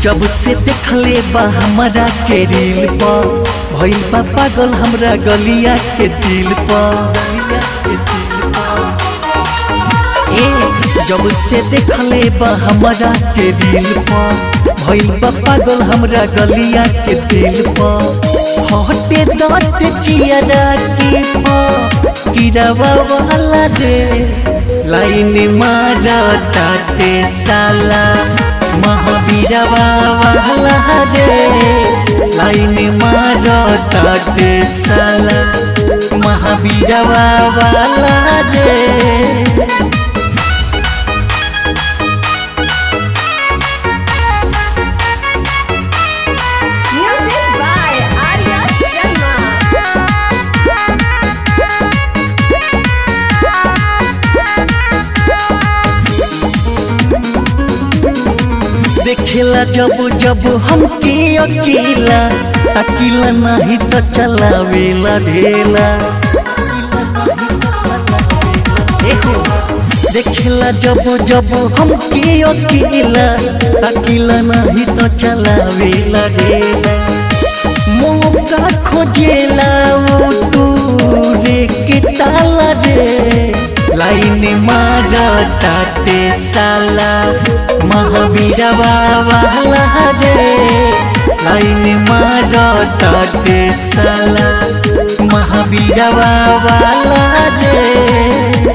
जब से देखले बा हमरा के रील पर भइल बा पागल हमरा गलिया के दिल पर ए जब से देखले बा हमरा के रील पर भइल बा पागल हमरा गलिया के दिल पर हटे दांत चियरा के पर गिरावा वाला रे लाइन मारा ताटे साला महावीरवा वाला रे लाइन मारा ताटे साला महावीरवा वाला रे Music by Arya Sharma. देखेला जब जब हमके अकेला अकेला नहीं तो चलावेला ढेला देखो देखेला जब जब हमके अकेला अकेला नहीं तो चलावेला ढेला मौका खोजेला वो टूरे के ताला रे लाइन मारा ताटे साला महावीरवा वाला रे लाइन मारा ताटे साला महावीरवा वाला रे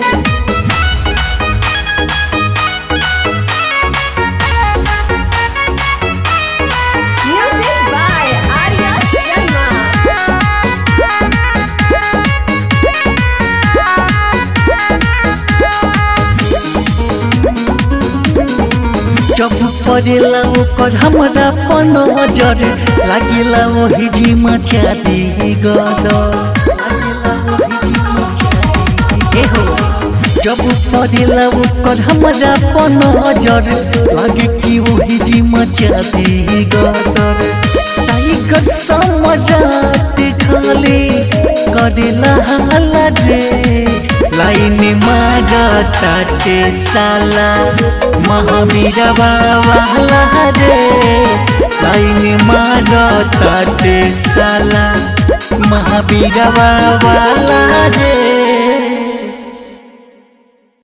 Music by Arya Sharma. जब पड़ेला ओकर हमरा पन नजर लागिला वही जी मचा दी गद जब पड़ेला ओकर हमरा पन नजर लागे कि वही जी मचा दी गदर टाइगर समराट खाली करेला हाला रे लाइन मारा ताटे साला महावीरवा वाला रे लाइन मारा ताटे साला महावीरवा वाला रे